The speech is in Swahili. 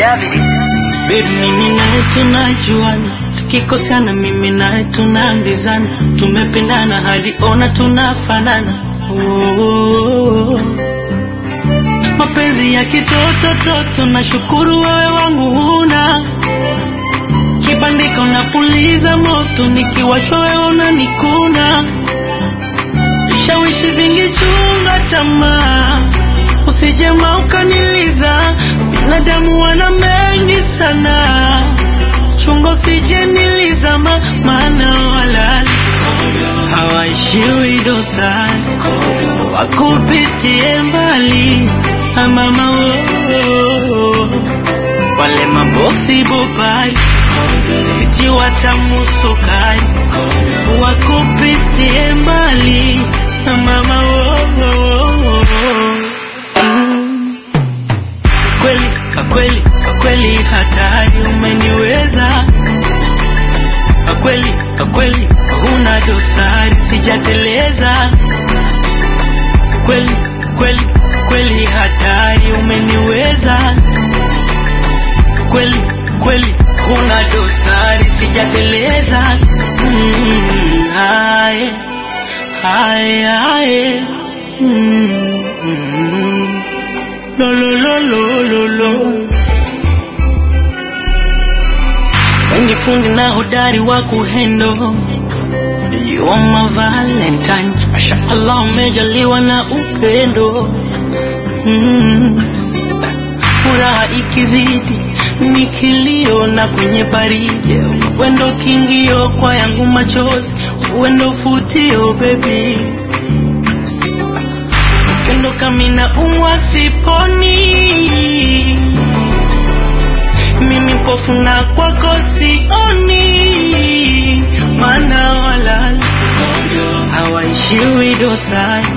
Davidi. Baby, mimi naye tunajuana, tukikosana mimi naye tunaambizana, tumependana hadi ona tunafanana. Oh, oh, oh. Mapenzi ya kitoto toto, nashukuru wewe wangu huna kibandika, unapuliza moto, nikiwashwa wewe unanikuna, vishawishi vingi, chunga tamaa, usijema ukaniliza, binadamu wana mengi sana, chunga usije nilizama, maana wala hawaishiwi dosari, wakupitie mbali amama wo wale mabosi bobai eti watamusukari wakupitie mbali mama wo Mm. kweli kakweli kakweli hatari umeniweza kakweli kakweli huna dosari sijateleza kweli kweli kweli hatari umeniweza kweli kweli huna dosari sijateleza mm, haye haye haye mm, mm, lo lo lo lo lo lo wengi fundi na hodari wa kuhendo You are my valentine Masha Allah umejaliwa na upendo mm. Furaha ikizidi ni kilio na kwenye baridi Wendo kingio kwa yangu machozi Wendo futio baby Ukendo kamina umwa siponi Mimi mpofu na kwako sioni Maana walala hawaishiwi dosari